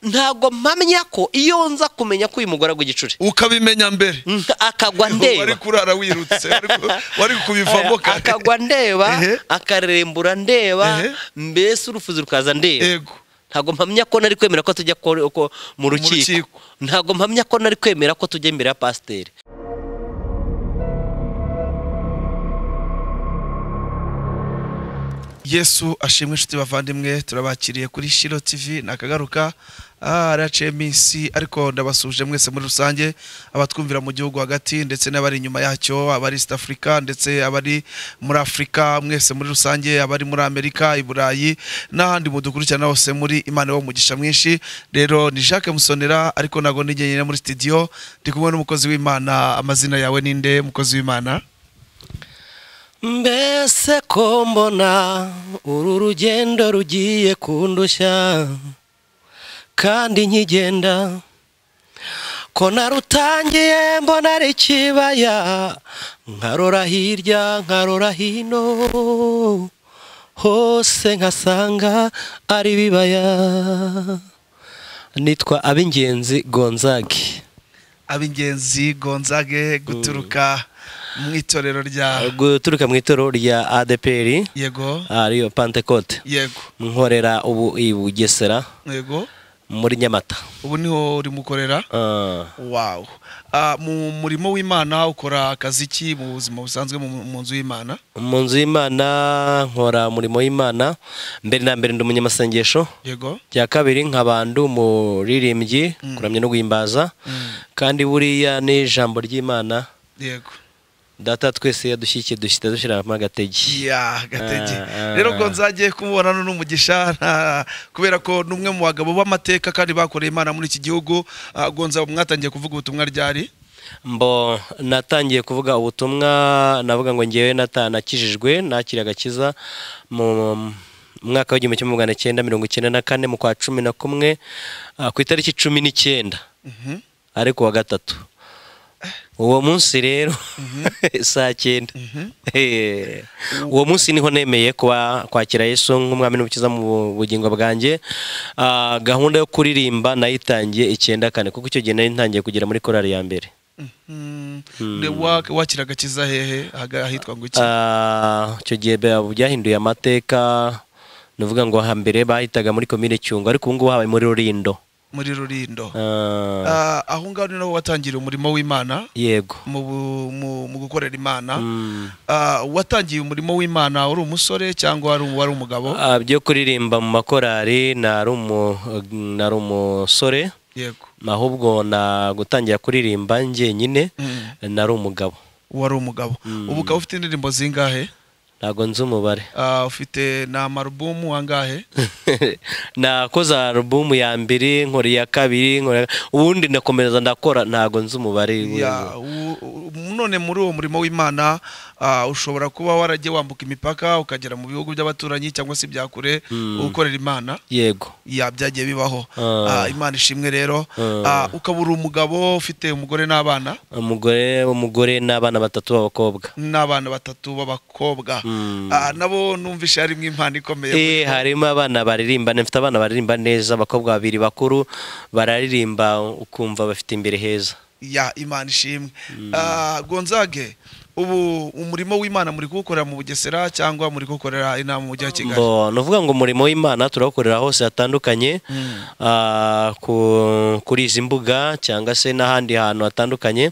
ntabwo mpamya ko iyo nza kumenya ko uyu mugore agwa igicuri ukabimenya mbere nka- akagwa wari ndeba kurara wirutse wari ku- wari Aya, kubivamo kare akagwa ndeba Ehe. akarembura ndeba Ehe. mbese urufuzi rukaza ndeba yego ntabwo mpamya ko nari kwemera ko tujya ko- ko- mu rukiko rukiko. ntabwo mpamya ko nari kwemera ko tujya imbere ya pasiteri yesu ashimwe inshuti bavandimwe turabakiriye kuri shiro tv nakagaruka araciye iminsi ariko ndabasuje mwese muri rusange abatwumvira mu gihugu hagati ndetse n'abari inyuma yacyo abari east africa ndetse abari muri afurika mwese muri rusange abari muri amerika i burayi n'ahandi mudukurikirana hose muri imana wo mugisha mwinshi rero ni jacques musonera ariko ntabwo ndi njyenyine muri studio ndi kumwe n'umukozi w'imana amazina yawe ninde mukozi w'imana mbese ko mbona uru rugendo rugiye kundushya kandi nkigenda ko narutangiye mbona ari ikibaya nkarora hirya nkarora hino hose nkasanga ari ibibaya nitwa ab'ingenzi gonzage ab'ingenzi gonzage guturuka mu itorero rya guturuka mu itorero rya adeperi yego ariyo pantekote yego nkorera ubu i bugesera yego muri nyamata ubu niho uri mukorera Ah, wawu Ah, mu murimo w'imana ukora akazi ki mu buzima busanzwe mu mu nzu y'imana mu nzu y'imana nkora umurimo w'imana mbere na mbere ndi umunyamasengesho yego bya kabiri nkaba ndi umuririmbyi kuramya no guhimbaza kandi buriya n'ijambo ry'imana yego data twese yadushyigikiye dushyita dushyiramo agatege ya gatege Ah, ah. rero gonzage kumubona ni umugisha nta- kubera ko ni umwe mu bagabo b'amateka kandi bakoreye imana muri iki gihugu Ah, gonza mwatangiye kuvuga ubutumwa ryari mbo natangiye kuvuga ubutumwa navuga ngo ngewe nata- nakijijwe nakiriye agakiza mu mwaka w'igihumbi kimwe magana cyenda mirongo icyenda na kane mu kwa cumi na kumwe ah, ku itariki cumi n'icyenda Mhm. ari ku wa gatatu uwo munsi rero saa cyenda Eh, uwo munsi niho nemeye kuba kwakira yesu nk'umwami n'umukiza mu bugingo bwanjye Ah, gahunda yo kuririmba nayitangiye icyenda kane kuko icyo gihe nari ntangiye kugera muri korali ya mbere Mhm. Ne- wa- wakira agakiza hehe Haga- ahitwa ngo iki Ah, icyo gihe bya- byahinduye amateka ni ukuvuga ngo hambere bahitaga muri komine cyungo ariko ubu ngubu habaye muri rurindo muri rurindo Ah, Ah, aho ngaho ni naho watangiriye umurimo w'imana yego mu bu- mu- mu gukorera imana Mm. Ah, watangiye umurimo w'imana uri umusore cyangwa wari wari umugabo Ah, byo kuririmba mu makorari nari umu- nari umusore yego ahubwo na gutangira kuririmba njyenyine Mm. nari umugabo wari umugabo ubu ukaba ufite indirimbo zingahe ntabwo nzi umubare Ah, ufite ni amarubumu angahe nakoze alubumu ya mbere nkora iya kabiri nkora iya- ubundi ndakomereza ndakora ntabwo nzi umubare Ya, u- u- none muri uwo murimo w'imana ah, ushobora kuba waragiye wambuka imipaka ukagera mu bihugu by'abaturanyi cyangwa se ibya kure ukorera imana yego ya byagiye bibaho Ah. Ah, imana ishimwe rero Ah. Ah, ukaba uri umugabo ufite umugore n'abana umugore umugore n'abana batatu b'abakobwa n'abana batatu b'abakobwa Mm. Ah, nabo numvishe harimo impano ikomeye Eh, harimo abana baririmba mfite abana baririmba neza abakobwa babiri bakuru bararirimba ukumva bafite imbere heza ya imana ishimwe Ah, gonzage ubu umurimo w'imana muri kuwukorera mu bugesera cyangwa muri kuwukorera inama mu mujyi wa kigali Mbo, ni ukuvuga ngo umurimo w'imana turawukorera hose hatandukanye Mm. ah, ku- kuri izi mbuga cyangwa se n'ahandi hantu hatandukanye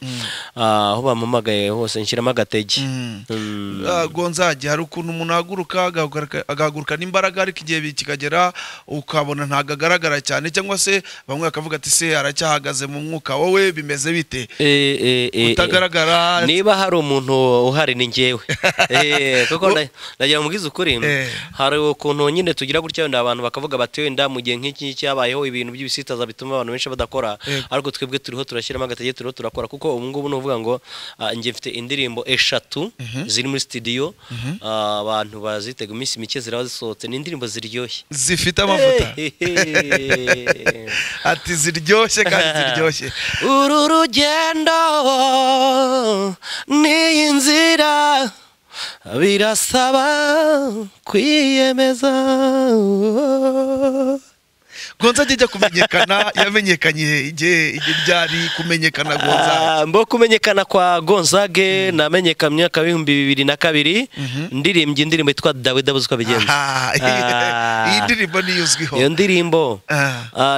ah, aho bampamagaye hose nshyiramo agatege Mm. Mm. Ah, gonzage hari ukuntu umuntu ahaguruka agahaguruka- agahagurukana imbaraga ariko igihe bi- kikagera ukabona ntabwo agaragara cyane cyangwa se bamwe bakavuga ati se aracyahagaze mu mwuka wowe bimeze bite Eh, eh, eh, eh. utagaragara niba hari umuntu uhari ni ngewe Eh, kuko na- nagira mubwize ukuri Eh. hari ukuntu nyine tugira gutya wenda abantu bakavuga bati wenda mu gihe nk'iki cyabayeho ibintu by'ibisitaza bituma abantu benshi badakora Yego. ariko twebwe turiho turashyiramo agatege turiho turakora kuko ubu ngubu ni ukuvuga ngo ah, njye mfite indirimbo eshatu ziri muri studio Ah, abantu bazitega iminsi mike ziraba zisohotse ni indirimbo ziryoshye zifite amavuta Eh. ati ziryoshye kandi ziryoshye uru rugendo n'iyi nzira birasaba kwiyemeza gonza ajya ajya kumenyekana yamenyekanye igihe igihe byari kumenyekana gonza Ah, mbo kumenyekana kwa gonzage namenyekanye mwaka w'ibihumbi bibiri na kabiri ndirimbye indirimbo yitwa dawe dabuze uko bigenza Aha, Ah. iyi ndirimbo niyo uzwiho iyo ndirimbo Ah.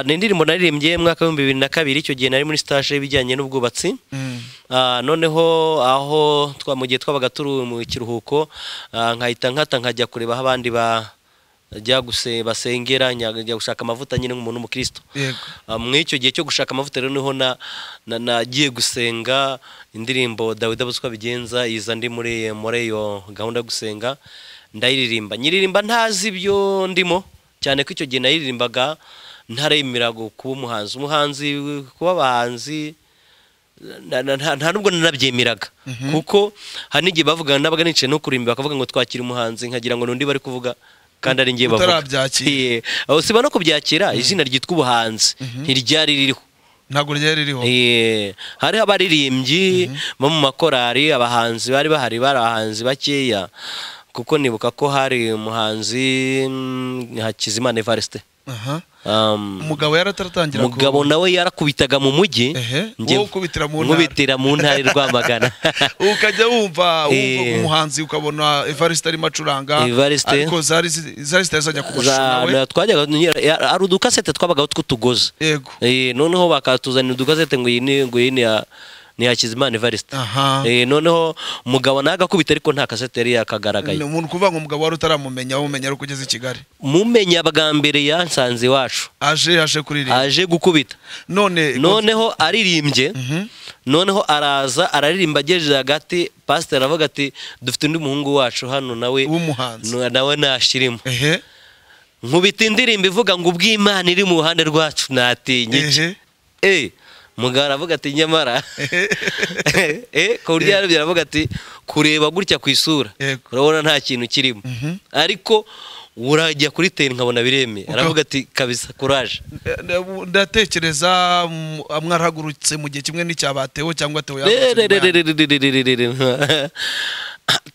ah, ni indirimbo naririmbye mu mwaka w'ibihumbi bibiri na kabiri icyo gihe nari muri stage y'ibijyanye n'ubwubatsi Mm. Ah, noneho aho twa- mu gihe twabaga turi mu kiruhuko ah, nkahita nkata nkajya kureba aho abandi ba jya guse basengera njya njya gushaka amavuta nyine nk'umuntu w'umukristo yego Ah, muri icyo gihe cyo gushaka amavuta rero niho na- na- nagiye gusenga indirimbo dawidi abuze uko abigenza iza ndi muri muri iyo gahunda yo gusenga ndayiririmba nyiririmba ntazi ibyo ndimo cyane ko icyo gihe nayiririmbaga ntaremera gu- kuba umuhanzi umuhanzi kuba abahanzi na- na- nta nta nubwo nanabyemeraga kuko hari n'igihe bavugana nabaga nicaye no kurimba bakavuga ngo twakira umuhanzi nkagira ngo n'undi bari kuvuga kandi ari ngiye bavuga Utarabyakira. Eh, aho siba no kubyakira izina ryitwa ubuhanzi ntiryari ririho ntabwo ryari ririho Eh, hariho abaririmbyi bo mu makorari abahanzi bari bahari bari abahanzi bakeya kuko nibuka ko hari umuhanzi mm, Hakizimana Evariste aha Um, umugabo yarataratangira mugabo nawe yarakubitaga mu mujyi Ehe, njye wowe ukubitira mu ntara. nkubitira mu ntara i Rwamagana ukajya wumva wumva Eh. umuhanzi ukabona evariste arimo acuranga Evariste. ariko zari zi- zari zitazajya kumashusho Za- nawe twajyaga ari udukasete twabagaho tw'utugozi yego Eh, noneho bakatuzanira udukazete ngo iyi ni ngo iyi ni ya ni ya Hakizimana Evariste aha Eh, noneho umugabo nawe agakubita ariko nta kasete yari ni yakagaragaye umuntu kuvuga ngo umugabo wari utaramumenya wamumenya ari uko ugeze i kigali mumenya bwa mbere yansanze iwacu aje yaje kuririmba aje gukubita none noneho aririmbye noneho araza araririmba agejeje hagati pasiteri aravuga ati dufite undi muhungu wacu hano nawe w'umuhanzi nu- nawe nashirimo ehe nkubita indirimbo ivuga ngo ubw'imana iri mu ruhande rwacu natinye iki?" ehe Eh, mugabo aravuga ati nyamara eh, ku buryo yarabyo aravuga ati kureba gutya ku isura Yego. urabona nta kintu kirimo ariko urajya kuri teni nkabona biremeye aravuga ati kabisa kuraje ndatekereza mm, mwarahagurutse mu gihe kimwe n'icyabatewo cyangwa tewo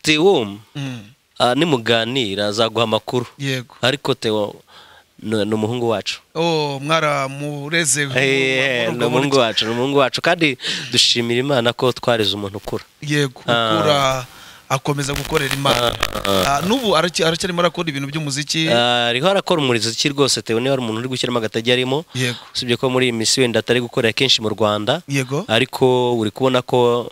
tewo Mm, ah, nimuganira azaguha amakuru yego ariko tewo ni ni umuhungu wacu oh mwaramureze Eh, ni umuhungu wacu ni umuhungu wacu kandi dushimira imana ko twareze umuntu ukura yego Ah. ukura akomeza gukorera imana Ah, n'ubu aracya- aracyarimo arakora ibintu by'umuziki Ah, ariho arakora umuziki rwose tewe niba hari umuntu uri gushyiramo agatajya arimo yego usibye ko muri iyi minsi wenda atari gukorera kenshi mu rwanda yego ariko uri kubona ko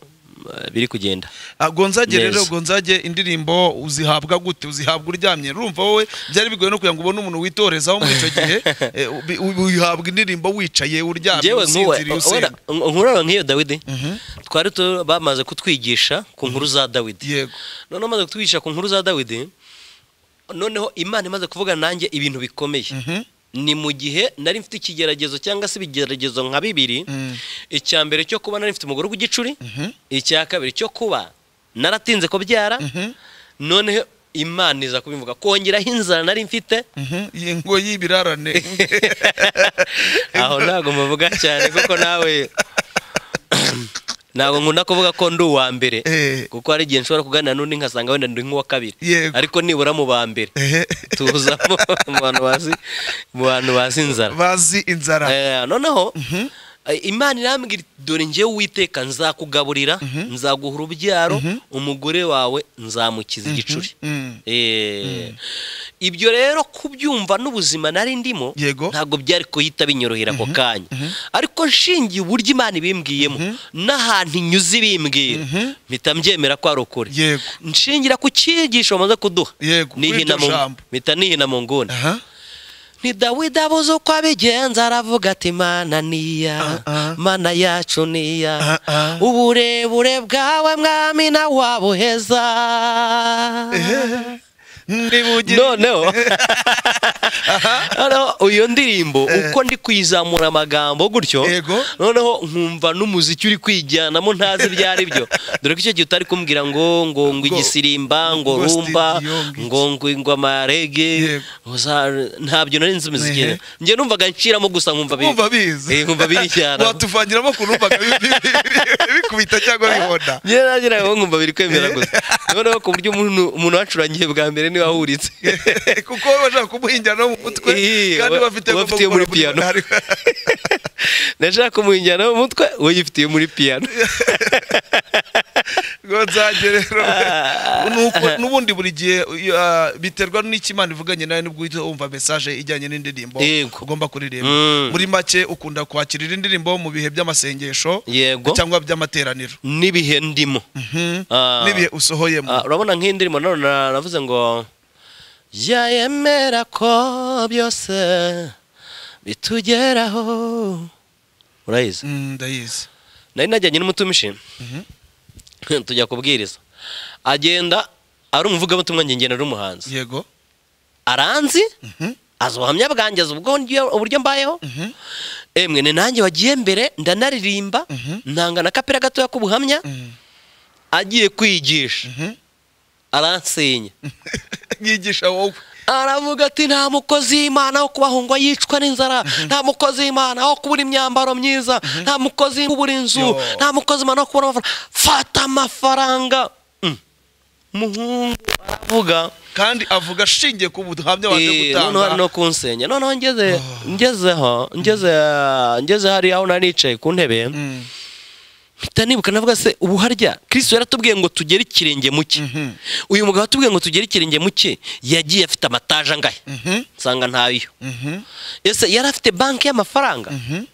ah, biri kugenda Ah, gonzage Neza. rero gonzage indirimbo uzihabwa gute uzihabwa uryamye urumva wowe byari bigoye no kugira ngo ubone umuntu witorezaho muri icyo gihe Eh, ubi- ubi- uyihabwa indirimbo wicaye uryamye Njyewe nk'uwe- usinziriye wenda, usenga nk- nkuraba nk'iyo dawidi twari tu- bamaze kutwigisha ku nkuru za dawidi yego noneho amaze kutwigisha ku nkuru za dawidi noneho imana imaze kuvugana nanjye ibintu bikomeye Mhm. ni mu gihe nari mfite ikigeragezo cyangwa se ibigeragezo nka bibiri Mm. icya mbere cyo kuba nari mfite umugore w'igicuri Mhm. icya kabiri cyo kuba naratinze kubyara Mhm. noneho imana iza kubivuga kongeraho inzara nari mfite Mhm. Iyi ngo y'ibirarane aho ntabwo muvuga cyane kuko nawe ntabwo nkunda kuvuga ko ndi uwa mbere Eh. kuko hari igihe nshobora kuganira n'undi nkasanga wenda ndi nk'uwa kabiri Yego. ariko nibura mu ba mbere Ehe. tuza mu mu bantu bazi mu bantu bazi inzara bazi inzara Eh, noneho eh, imana irambwira iti, dore njyewe uwiteka nzakugaburira nzaguha urubyaro umugore wawe nzamukiza igicuri Mm. Eh, ibyo rero kubyumva n'ubuzima nari ndimo Yego. ntabwo byari kuhita binyorohera ako kanya ariko nshingiye uburyo imana ibimbwiyemo n'ahantu inyuze ibimbwira mpita mbyemera ko ari ukuri Yego. nshingira ku cyigisho bamaze kuduha Yego, kuri nihina iryo mu- jambo. mpita nihina mu nguni Aha. ni dawidi abuze uko abigenza aravuga ati mana niya Ah, ah. mana yacu niya Ah, ah. uburebure bwawe mwami nawabuheza Ehe. Ntibugire- noneho noneho iyo ndirimbo uko ndi kuyizamura amagambo gutyo Yego. noneho nkumva n'umuziki uri kwijyanamo ntazi ibyo ari byo dore ko icyo gihe utari kumbwira ngo ngo ngo igisirimba ngo ngo rumba studio, ngo iki. ngo ngo ngo amarege Yego. uza- ntabyo nari nzi imiziki Ehe. rero. njye numvaga nciramo gusa nkumva biri Wumva biza Eh, nkumva birijyana watuvangiramo ku numvaga bi- bi- bi- bikubita cyangwa bibona njye nageraga aho nkumva biri kwemera gusa noneho ku buryo umuntu umuntu wacurangiye bwa mbere niwe wahuritse kuko baba bashaka kumuhingira no mu mutwe Iyi, kandi uba- bafite uba agomba afitiye muri gukora piano. ariko- ndashaka umuhinjyana mu mutwe we yifitiye muri piyano ngo nzajye rero nuko n'ubundi buri gihe iyo, ah, biterwa n'ikimana ivuganye nawe nibwo uhita wumva message ijyanye n'indirimbo Yego. ugomba kuririmba Mm. muri make ukunda kwakirira indirimbo mu bihe by'amasengesho Yego. cyangwa by'amateraniro n'ibihe ndimo Mhm. Ah. n'ibihe usohoyemo Ah, urabona nk'indirimbo nano na- navuze ngo yayemera ko byose bitugeraho urayizi Mm, ndayizi nari najyanye n'umutumishi Mhm. tujya kubwiriza agenda ari umuvugabutumwa njye ngenda ari umuhanzi yego aranzi Mhm. azi ubuhamya bwanjye azi ubwo ndyo- uburyo mbayeho Mhm. emwe ni nanjye wagiye mbere ndanaririmba Mhm. ntanga na kapira gatoya k'ubuhamya Mhm. agiye kwigisha Mhm. aransenya yigisha wowe aravuga ati nta mukozi w'imana wo kubahungwa yicwa n'inzara nta mukozi w'imana wo kubura imyambaro myiza nta mukozi wo kubura inzu Yo. nta mukozi w'imana wo kubura amafaranga fata amafaranga Mm. umuhungu aravuga kandi avuga ashingiye ku buhamya waje Eh, noneho ari gutanga no kunsenya noneho ngeze ngezeho ngeze ngeze hari aho nari nicaye ku ntebe Mm. mpita nibuka navuga se ubu harya kristo yaratubwiye ngo tugere ikirenge mu cye Mhm. uyu mugabo atubwiye ngo tugere ikirenge mu cye yagiye afite amataje angahe Mhm. nsanga ntayo Mhm. ese yari afite banki y'amafaranga Mhm.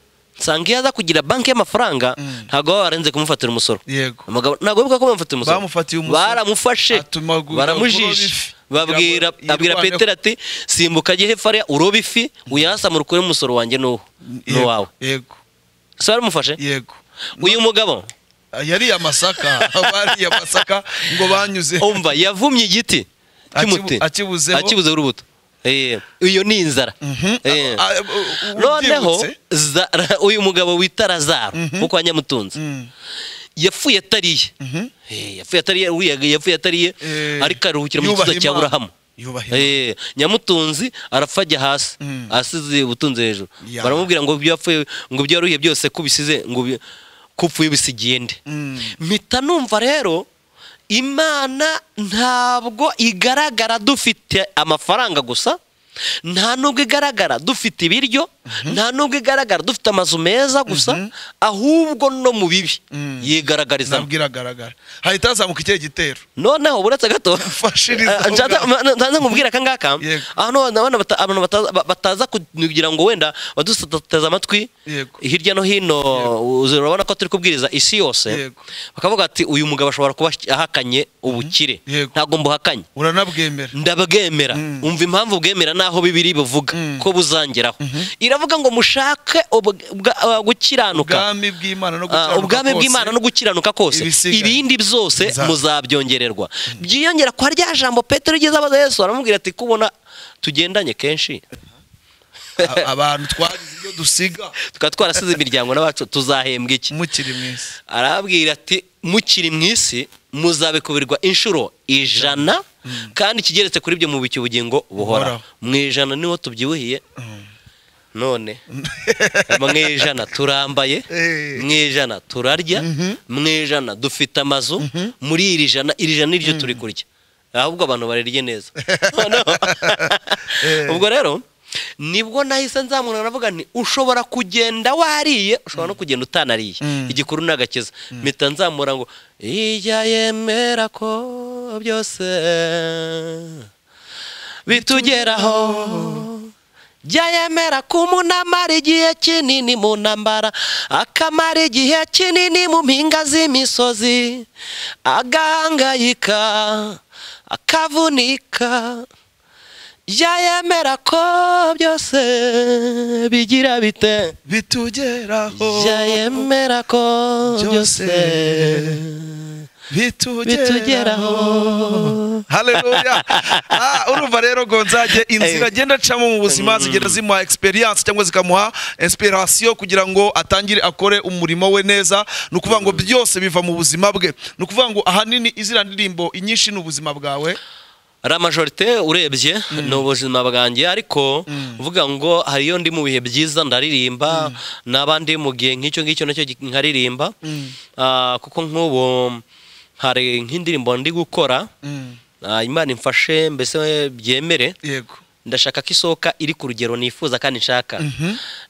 nsanga iyo aza kugira banki y'amafaranga Mm. ntabwo baba barenze kumufatira umusoro yego umugabo ntabwo bivuga ko bamufatiye umusoro Bamufatiye umusoro. baramufashe Atuma gu- kuroba baramujisha ifi. babwira Kugira ngo abwira yirwaneho. petero ati simbuka ajye hepfo hariya urobe ifi uyasamure ukure umusoro wanjye n'uwo Yego. n'uwawe yego se baramufashe yego uyu mugabo yariye amasaka bariye amasaka ngo banyuze umva yavumye igiti Akibu- cy'umuti akibuzeho. akibuzeho urubuto Eh, iyo ni inzara Mhm. Eh. A- a- u- u- noneho ubyibutse? za- uyu mugabo wita razaro wo kwa nyamutunzi Mm. yapfuye atariye Mhm. Eh, yapfuye atariye uriya yapfuye atariye Eh, ariko aruhukira mu gituza yubaha cya Imana. burahamu Yubaha Eh, nyamutunzi arapfa ajya hasi Mm. asize ubutunzi hejuru Ya. baramubwira ngo ibyo yapfuye ngo ibyo yaruhiye byose kubisize ngo bi- kupfuye bisigiye nde Mm. mpita numva rero imana ntabwo igaragara dufite amafaranga gusa nta nubwo igaragara dufite ibiryo nta nubwo igaragara dufite amazu meza gusa ahubwo no mu bibi Mm. yigaragarizamo nabwo iragaragara hahita hazamuka ikihe gitero noneho buretse gato Mfashiriza Ah, nshaka- ubwawe. ma- nza nkubwira aka ngaka Yego. ahantu abana bata- abantu bataza- ba- bataza kugira ngo wenda baduteze amatwi Yego. hirya no hino uzi- urabona ko turi kubwiriza isi yose Yego. bakavuga ati uyu mugabo ashobora kuba ahakanye ubukire Yego. ntabwo mbuhakanye uranabwemera ndabwemera Mm. umva impamvu bwemera n'aho bibiri bivuga Mm. ko buzangeraho iravuga ngo mushake ubwa- ubwa- gukiranuka ubwami bw'imana no Ah, gukiranuka ubwami kose. bw'imana no gukiranuka kose Ibisigaye. ibindi byose Nza- muzabyongererwa byiyongera kwa rya jambo petero igeze abaza yesu aramubwira ati kubona tugendanye kenshi A- abantu twagize ibyo dusiga tukaba twarasize imiryango n'abacu tuzahembwa iki mukiri mwiza arababwira ati mukiri mu isi muzabikubirirwa inshuro ijana kandi ikigeretse kuri ibyo mubiki ubugingo buhoraho Buhoraho. mu ijana niho tubyibuhiye none mu ijana turambaye Eh. mu ijana turarya mu ijana dufite amazu muri iri jana iri jana niryo turi kurya ahubwo abantu barirye neza Noneho- Eh. ubwo rero nibwo nahise nzamura navuga nti ushobora kugenda wariye ushobora no kugenda utanariye Mm. igikuru ni agakiza mpita nzamura ngo ijya yemera ko byose bitugeraho jya yemera ko umuntu amara igihe kinini mu ntambara akamara igihe kinini mu mpinga z'imisozi agahangayika akavunika jya yemera ko byose bigira bite bitugeraho jya yemera ko byose bitugeraho haleluya Ah, urumva rero gonzage inzira agenda acamo mu buzima zigenda zimuha experience cyangwa zikamuha inspiration kugira ngo atangire akore umurimo we neza ni ukuvuga ngo byose biva mu buzima bwe ni ukuvuga ngo ahanini iziriya ndirimbo inyinshi ni ubuzima bwawe ramajorite urebye ni ubuzima bwanjye ariko uvuga ngo hariyo ndi mu bihe byiza ndaririmba n'abandi mu gihe nk'icyo ngicyo nacyo gi- nkaririmba Ah, kuko nk'ubu hari nk'indirimbo ndi gukora Ah, imana imfashe mbese byemere yego ndashaka ko isohoka iri ku rugero nifuza kandi nshaka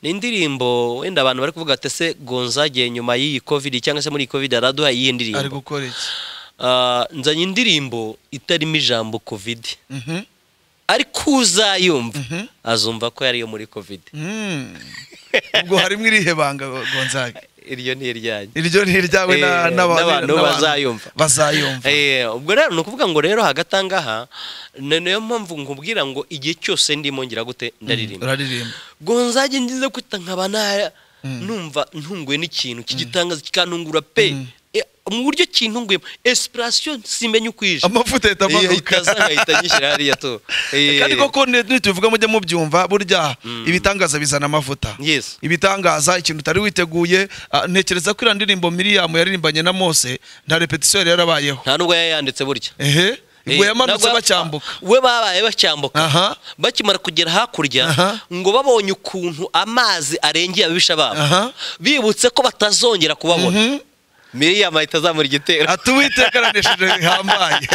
ni indirimbo wenda abantu bari kuvuga ati se gonzage nyuma y'iyi covid cyangwa se muri iyi covid araduha iyihe ari ndirimbo gukora iki Ah, nzanye indirimbo itarimo ijambo covid Mhm. ariko uzayumva Mhm. azumva ko yari iyo muri covid Mm. ubwo harimo irihe banga gonzaga iryo ni iryanjye iryo ni iryawe na- Eh, n'aba- n'abantu n'abantu bazayumva. bazayumva Eh, ubwo rero ni ukuvuga ngo rero hagati aha ngaha ni niyo mpamvu nkubwira ngo igihe cyose ndimo ngira gute ndaririmba uraririmba gonzage ngize kwita nkaba naya numva ntunguwe n'ikintu cy'igitangaza kikantungura pe Eh, mu buryo kintunguyemo esipurasiyo simenya uko ije amavuta ahita Eh, amanuka itazahita nyishyira hariya tu Eh, kandi koko ni- nitubivuga mujya mubyumva burya ibitangaza bizana amavuta Yes. ibitangaza ikintu utari witeguye ah, ntekereza ko iriya ndirimbo miriyamu yaririmbanye na mose nta repetisiyo yari yarabayeho nta nubwo yayanditse burya ehe ubwo Eh, yamanutse nabwo- bacyambuka we babaye bacyambuka Aha. bakimara kugera hakurya Aha. ngo babonye ukuntu amazi arengeye ababisha babo Aha. bibutse ko batazongera kubabona miriyamu ahita azamura igitero ati uwiteka aranesheje bihambaye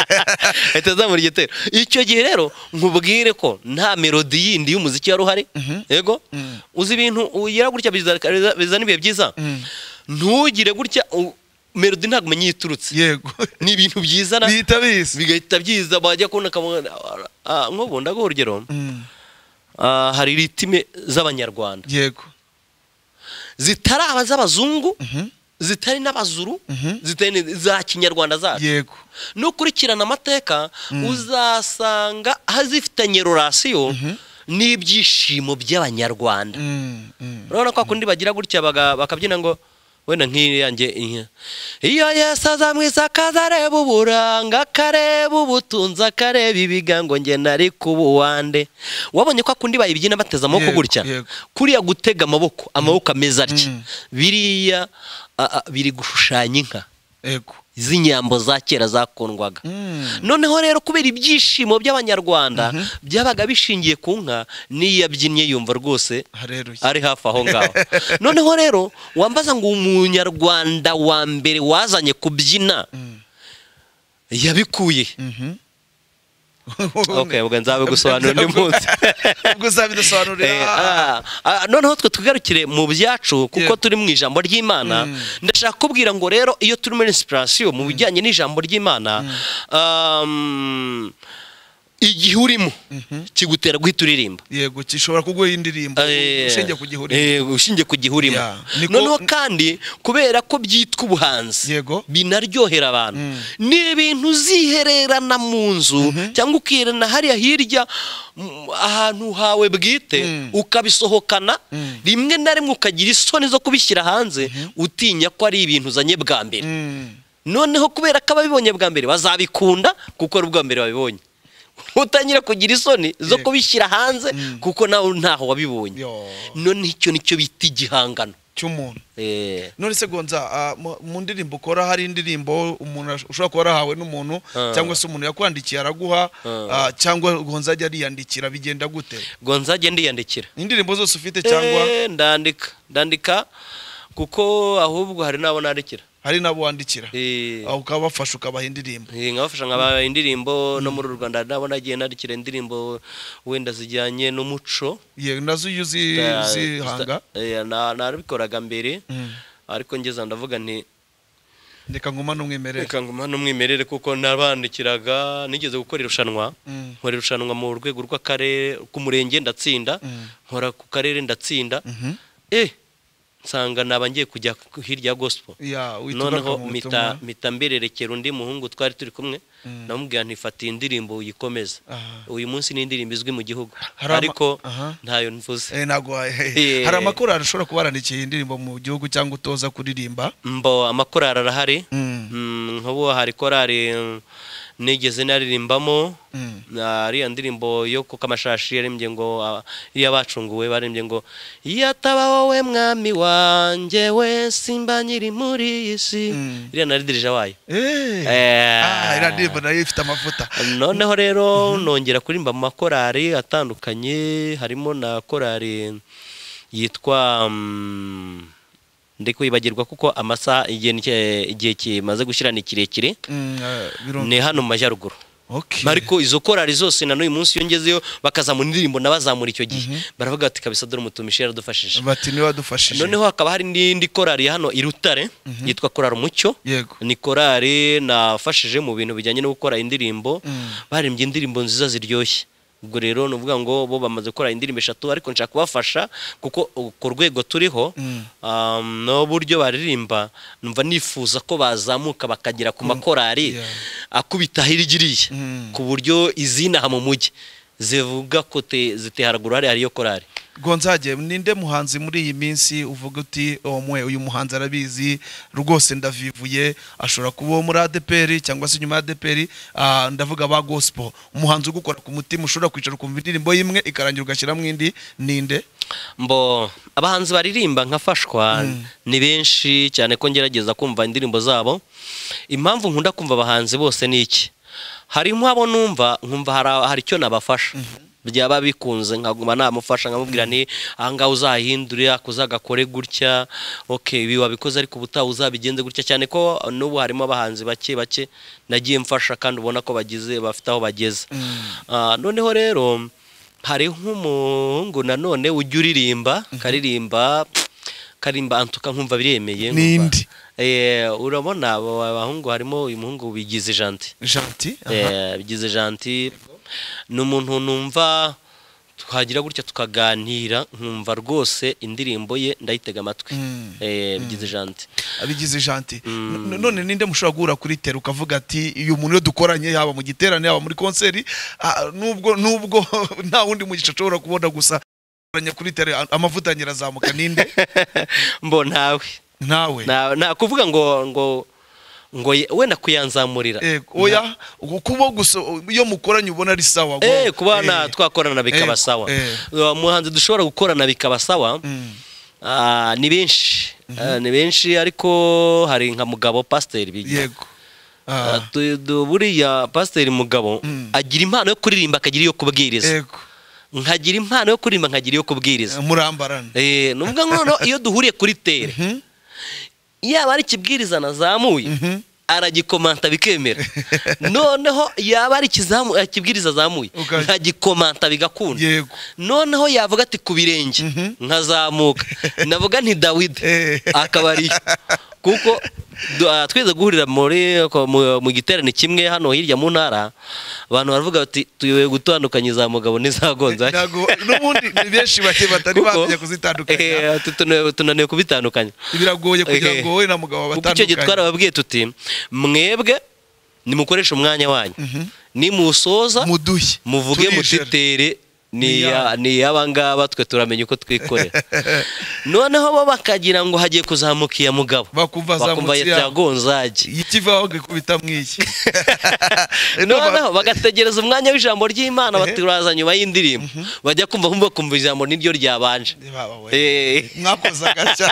ahita azamura igitero icyo gihe rero nkubwire ko nta melodi yindi y'umuziki wari uhari yego uzi ibintu ugira gutya biza- biza- bizana ibihe byiza ntugire gutya u- melodi ntabwo umenya iyo iturutse yego ni ibintu byizana bihita biza bigahita byiza bajya kubona akamaro nk'ubu ndaguha urugero Mm, Ah, hari ritime z'abanyarwanda yego zitari abaz'abazungu zitari n'abazuru zitari ni- za kinyarwanda zacu yego nukurikirana amateka uzasanga hazifitanye rorasiyo n'ibyishimo by'abanyarwanda Mm, mm. urabona ko kundi bagira gutya baga- bakabyina ngo wenda nk'iyanjye inka iyo yesu aza mu isakaza areba uburanga akareba ubutunzi akareba ibiga ngo nge nari kuba uwande wabonye ko kundi bayibyina bateze amaboko Yego, gutya yego. kuriya gutega amaboko amaboko ameze atya Mm. biriya a- a- biri gushushanya inka yego z'inyambo za kera zakundwaga Mm. noneho rero kubera ibyishimo by'abanyarwanda byabaga bishingiye ku nka n'iyo yabyinnye yumva rwose hareruye ari hafi aho ngaho noneho rero wambaza ngo umunyarwanda wa mbere wazanye kubyina yabikuye okay ubwo nzabigosobanura undi munsi ubwo uzabidusobanurira Eh, ah, ah, noneho twe tugarukire mu byacu kuko Yego. turi mu ijambo ry'imana ndashaka kubwira ngo rero iyo turi muri inspiration mu bijyanye n'ijambo ry'imana um, igihe urimo kigutera guhita uririmba yego gishobora kuguha indirimbo Eh, ushingiye ku gihuri eh, ushingiye ku gihe urimo Yeah. Niko- noneho kandi kubera ko byitwa ubuhanzi Yego. binaryohera abantu ni ibintu uzihererana mu nzu cyangwa ukihererana hariya hirya mm, ahantu hawe bwite ukabisohokana rimwe na rimwe ukagira isoni zo kubishyira hanze utinya ko ari ibintu uzanye bwa mbere Mm. noneho kubera ko ababibonye bwa mbere bazabikunda kuko ari ubwa mbere babibonye utangira kugira isoni zo Yego. kubishyira hanze kuko nawe ntaho wabibonye Yo. noneho icyo nicyo bita igihangano cy'umuntu Eh, none se gonza ah, mu- mu ndirimbo ukora hari indirimbo umuntu ash- ushobora kuba yarahawe n'umuntu Ah. cyangwa se umuntu yakwandikiye araguha ah, cyangwa gonza ajya ariyandikira bigenda gute ngo nzajye ndiyandikira Ni indirimbo zose ufite cyangwa Eh, ndandika ndandika kuko ahubwo hari n'abo nandikira hari n'abo wandikira Eh, Ah, ukaba wafasha ukabaha indirimbo eh, nkabafasha nkaba indirimbo no muri uru rwanda hari n'abo nagiye nandikira indirimbo wenda zijyanye n'umuco Ye, nazo iyo uzi- Da- zita- uzihanga eh, na- narabikoraga mbere Mm. ariko ngeza ndavuga nti reka nguma n'umwimerere reka nguma n'umwimerere kuko nabandikiraga nigeze gukora irushanwa Mm. nkora irushanwa mu rwego rw'akarere k'umurenge ndatsinda nkora ku karere ndatsinda eh nsanga naba ngiye kujya ku- hirya ya gospel Ya, wituruka noneho mu mita butumwa. mita mbererekera undi muhungu twari turi kumwe namubwira nti fata iyi ndirimbo uyikomeze Aha. uyu munsi ni indirimbo izwi mu gihugu Hari ama- ariko Aha. ntayo nvuze Eh, ntabwo wa- Eh. hari amakorari ushobora kuba warandikiye indirimbo mu gihugu cyangwa utoza kuririmba mbo amakorari arahari Mm. Mm, nk'ubu hari korari mm, nigeze naririmbamo Mm. na ariya ndirimbo yo ku kamashashi yaririmbye ngo ah, iriya bacunguwe baririmbye ngo yataba wowe mwami wanjye we simba nyiri muri iyi si Mm. iriya naridirije wayo Eh. Eh. Ah, iriya ndirimbo nayo ifite amavuta noneho rero nongera kuririmba mu makorari atandukanye harimo na korari yitwa mm, ndi kwibagirwa kuko amasaha igihe ni- igihe kimaze gushyira ni kirekire Mm, eh, birumvikana. ni hano mu majyaruguru Okay. ariko izo korari zose na n'uyu munsi iyo ngezeyo bakazamura indirimbo nabazamura icyo gihe baravuga bati kabisa dore umutumishi yaradufashije bati niwe wadufashije noneho hakaba hari n'indi korari ya hano i Rutare yitwa korari umucyo yego ni korari nafashije mu bintu bijyanye no gukora indirimbo baririmbye indirimbo nziza ziryoshye ubwo rero ni ukuvuga ngo bo bamaze gukora indirimbo eshatu ariko nshaka kubafasha kuko uh, ku rwego turiho um, n'uburyo baririmba numva nifuza ko bazamuka bakagera ku makorari yeah. akubita hirya iriya Mm. ku buryo izinaha mu mujyi zivuga ko te- ziti haraguru hariya hariyo korari gonzage ninde muhanzi muri iyi minsi uvuga uti omwe uyu muhanzi arabizi rwose ndavivuye ashobora kuba uwo muri adeperi cyangwa se inyuma ya adeperi ah, ndavuga ba gospel umuhanzi ugukora ku mutima ushobora kwicara ukumva indirimbo y'imwe ikarangira ugashyiramo indi ninde mbo abahanzi baririmba nkafashwa ni benshi cyane ko ngerageza kumva indirimbo zabo impamvu nkunda kumva abahanzi bose ni iki harimo abo numva nkumva hari- hari icyo nabafasha byaba bikunze nkaguma namufasha nkamubwira ni ahangaha uzahindure ako uzagakore gutya ok ibi wabikoze ariko ubutaha uzabigenze gutya cyane ko n'ubu harimo abahanzi bake bake nagiye mfasha kandi ubona ko bagize bafite aho bageze Ah, noneho rero hari nk'umuhungu nanone ujya uririmba karirimba karimba antuka nkumva biremeye nkumva- Ninde? Eh, urabona abo bahungu harimo uyu muhungu bigize janti janti aha. Eh, bigize janti ni umuntu numva twagira gutya tukaganira nkumva rwose indirimbo ye ndayitega amatwi Mm. Eh, bigize janti abigize janti No- none ninde mushobora guhura kuri tera ukavuga ati uyu muntu iyo dukoranye yaba mu giterane yaba muri konseri ah, nubwo nubwo nta wundi mugisha ashobora kubona gusa dukoranye kuri tera a- amavuta yanjye arazamuka ninde mbo ntawe nawe nta nta kuvuga ngo ngo ngo ye- wenda kuyanzamurira Ego, oya kuba gusa iyo mukoranye ubona ari sawa ngo- Eh, kuba na Eh, twakorana bikaba Ego, sawa eh. Uwo muhanzi dushobora gukorana bikaba sawa mm, ah, ni benshi Ah, ni benshi ariko hari nka mugabo pasiteri bigira yego Ah, Ah, tu- du- buriya pasiteri mugabo Mm. agira impano yo kuririmba akagira iyo kubwiriza ego nkagira impano yo kuririmba nkagira iyo kubwiriza murambarana Eh, ni ukuvuga ngo noneho iyo duhuriye kuri tere Mhm. yaba ari ikibwiriza nazamuye Mhm. aragikomanta bikemera noneho yaba ari ikizamu- eh, ikibwiriza azamuye Uka- nkagikomanta bigakunda yego noneho yavuga ati ku birenge Mhm. nkazamuka navuga nti dawidi Eh. akaba ari yo kuko du- ah, twigeze guhurira muri ko- mu- mu giterane kimwe hano hirya mu ntara abantu baravuga bati tuyoboye gutandukanya iza mugabo n'izagonza Ntago- n'ubundi ni benshi bake batari bamenya kuzitandukanya tunaniwe kubitandukanya biragoye kugira Eh, ngo wowe na kuko mugabo icyo gihe batandukanye twarababwiye tuti mwebwe nimukoreshe umwanya wanyu nimusoza muduhe muvuge turijere. mutitere ni Ni iya- ni iy'abangaba twe turamenya uko twikorera noneho bo bakagira ngo hagiye kuzamuka iya mugabo Bakumva azamutse iya- yagonzage ikivaho ngikubita mwiki noneho bagategereza umwanya w'ijambo ry'imana baturaza nyuma y'indirimbo bajya kumva kumva kumva ijambo niryo ryabanje Eh. mwakoze agaca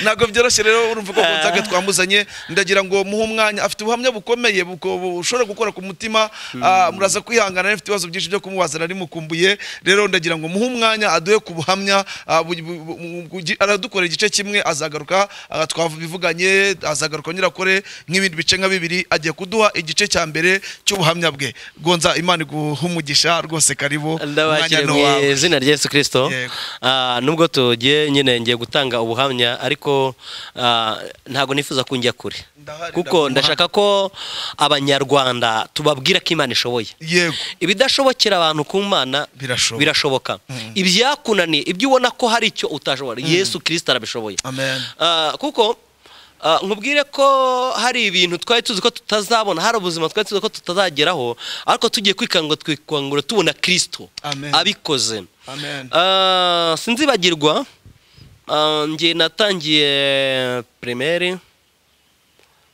ntabwo byoroshye rero urumva ko gonzaga twamuzanye ndagira ngo muhe umwanya afite ubuhamya bukomeye buko- bushobora gukora ku mutima ah, muraza kwihangana rero, afite ibibazo byinshi byo kumubaza nari mukumbuye rero ndagira ngo muhe umwanya aduhe ku buhamya ah, bu- bu- bu- bugi- aradukorera igice kimwe azagaruka ah, twabivuganye azagaruka nyirakore nk'ibindi bice nka bibiri agiye kuduha igice cya mbere cy'ubuhamya bwe gonza imana iguhe umugisha rwose karibu ndabakire ni mu uwawe. izina rya Yesu Kristo Yego. Ah, nubwo tugiye nyine ngiye gutanga ubuhamya ariko ah, ntabwo nifuza ko njya kure Ndahari, kuko ndaguha. ndashaka ko abanyarwanda tubabwira ko imana ishoboye yego ibidashobokera abantu ku mana Birashoboka. birashoboka ibyakunaniye ibyo ubona ko hari icyo utashobora yesu kirisita arabishoboye amen Ah, kuko ah, nkubwire ko hari ibintu twari tuzi ko tutazabona hari ubuzima twari tuzi ko tutazageraho ariko tugiye kwikangura twikangura tubona kirisito Amen. abikoze amen Ah, sinzibagirwa ah, njye natangiye primaire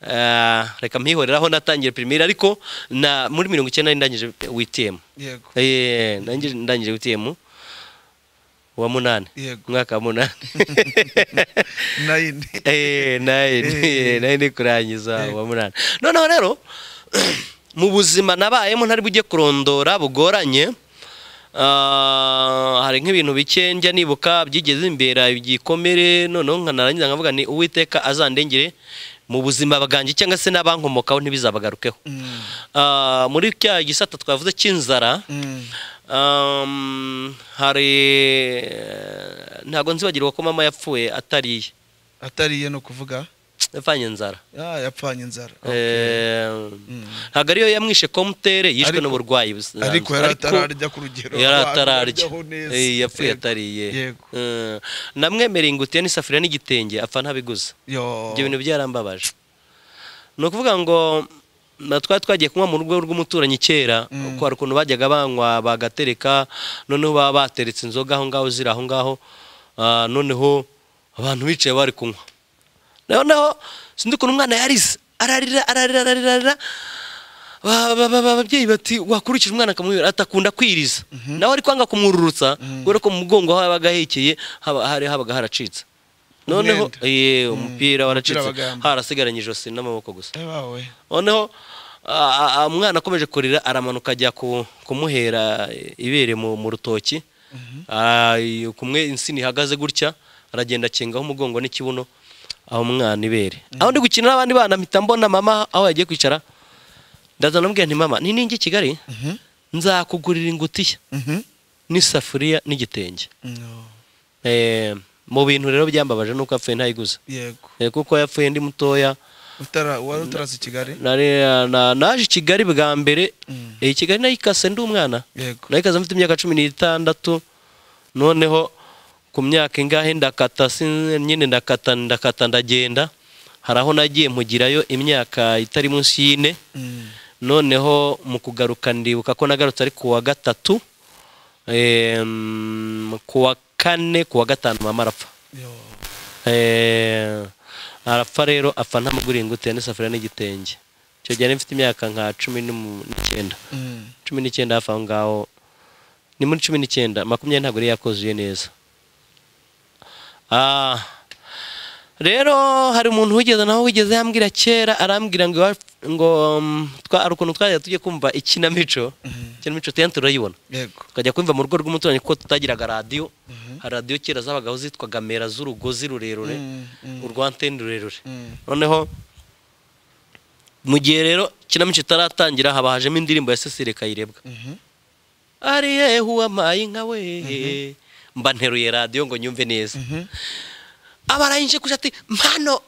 Ah, reka mpihoreraho natangiye primaire ariko na muri mirongo icyenda nari ndangije witm yego Eh, nangije- ndangije witm wa munani Yego. mwaka wa munani nayini Eh, nayo ni- nayo ni kurangiza uwa munani noneho rero mu buzima nabayemo ntari bujye kurondora bugoranye ah, hari nk'ibintu bike njya nibuka byigeze imbere igikomere noneho nkanarangiza nkavuga ni uwiteka azandengere mu buzima bwanjye cyangwa se n'abankomokaho ntibizabagarukeho Ah, muri cya gisata twavuze cy'inzara Mm. um, hari ntabwo nzibagirwa ko mama yapfuye atariye atariye ni ukuvuga yapfanye inzara ah, yapfanye inzara Eh, ntabwo ariyo yamwishe komtere yishwe Ariko- n'uburwayi bus- ariko yari atararya ku rugero yari abantu atararya baryaho neza. Eh, yapfuye Yego. atariye yego Eh, namwemere ingutiya n'isafuriya n'igitenge apfa ntabiguze yo ibyo bintu byarambabaje ni ukuvuga ngo na twari twagiye kunywa mu rugo rw'umuturanyi kera Mm. ko hari ukuntu bajyaga banywa bagatereka noneho baba bateretse inzoga aho ngaho ziri aho ngaho Ah, noneho abantu bicaye bari kunywa noneho sinzi ukuntu umwana yarize ararira ararira ararira ararira Ba- ba- ba- ba- ababyeyi bati wakurikije umwana akamubwira atakunda kwiriza nawe ari kwanga kumwururutsa kubera ko mu mugongo aho yabaga ahekeye haba- hari habaga haracitse noneho Umwenda. ye umupira waracitse Umupira wabaga- harasigaranye ijosi n'amaboko gusa Eh, bawe noneho a- a- umwana akomeje kurira aramanuka ajya ku- kumuhera ibere mu mu rutoki Ah, iyo kumwe insina ihagaze gutya aragenda akingaho umugongo n'ikibuno aho umwana ibere aho ndi gukina n'abandi bana mpita mbona mama aho yagiye kwicara ndaza ndamubwira nti mama ni ninjye i kigali Mhm. nzakugurira ingutiya Mhm. n'isafuriya n'igitenge No. Eh, mu bintu rero byambabaje nuko apfuye ntayiguze yego Eh, kuko yapfuye ndi mutoya utara wari utaraza i kigali nari na- naje i kigali bwa mbere Mm. eh, i kigali nayikase ndi umwana yego nayikaze mfite imyaka cumi n'itandatu noneho ku myaka ingahe ndakata sin- nyine ndakata ndakata ndagenda hari aho nagiye mpugirayo imyaka itari munsi y'ine Mm. noneho mu kugaruka ndibuka ko nagarutse ari ku wa gatatu em, ku wa kane ku wa gatanu mama arapfa yo Eh, arapfa rero apfa ntamuguriye ingutiya n'isafuriya n'igitenge icyo gihe nari mfite imyaka nka cumi n'umu- n'icyenda Mm. cumi n'icyenda hafi aho ngaho ni muri cumi n'icyenda makumyabiri ntabwo yari yakuzuye neza Ah, rero hari umuntu wigeze nawe wigeze yambwira kera arambwira ngo iwa- ngo mm, twa- hari ukuntu twajya tujye kumva ikinamico ikinamico tuyandi turayibona yego tukajya kumva mu rugo rw'umuturanyi kuko tutagiraga radiyo hari radiyo kera zabagaho zitwaga mera z'urugozi rurerure Mm, mm. urwa anteni rurerure Mm. noneho mu gihe rero ikinamico itaratangira haba hajemo indirimbo ya Cecile Kayirebwa Mhm. ari yewe uwamaye inka we mba nteruye radiyo ngo nyumve neza Mhm. abarangije kujya ati mpano